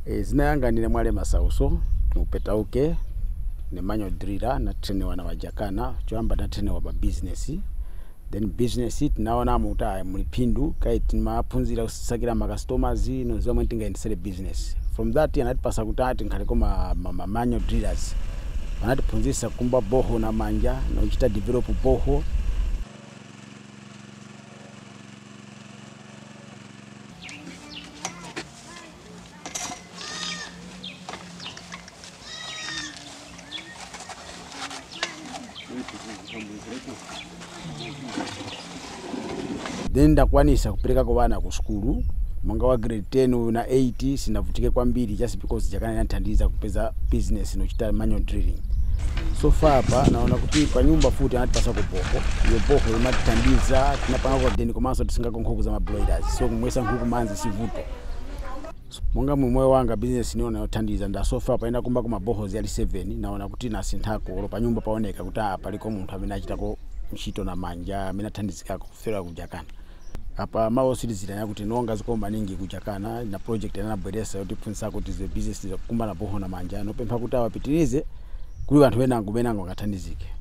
e, zina yanga ndine mwale masauso nupetauke ne manual driller natrainiwa na wajakana choyamba natrainiwa pa business then business tinaonamo kuti aya muli phindu kai timaphunzira kusakira ma customers ino zomwe tingayendesere business from that anatipasa kuti ati nkhaleko ma, ma, ma manual drillers anatiphunzisa kumba boho na manja nochita develop boho then ndakwanisa kuperekako vana ku skulu monga wa grade 10 na 8 sinavutike kwambiri just because jakana inathandiza kupeza business nochita manual drilling so far pa naona kuti pa nyumba futi anatipasa ku boho iyo boho imatithandiza tinapanga kwa deni komanso tisingago nkhuku za mabroilers so kumwesa nkhuku manzi sivuto So, monga mumwe wanga business niona yothandiza nda so far paenda kumba kuma bohozi ali 7 naona kuti nasinthako olo pa nyumba paoneka kuti ah paliko munthu amene achitako ntchito na manja amene athandizikako kufera kujakana apa maositizira yakuti nonga zikoma maningi kujakana na project anabweresa yotiphunzisa kuti ze business zakumba na boho na manja nopempha kuti awapitirize kuli anthu enango benango akathandizike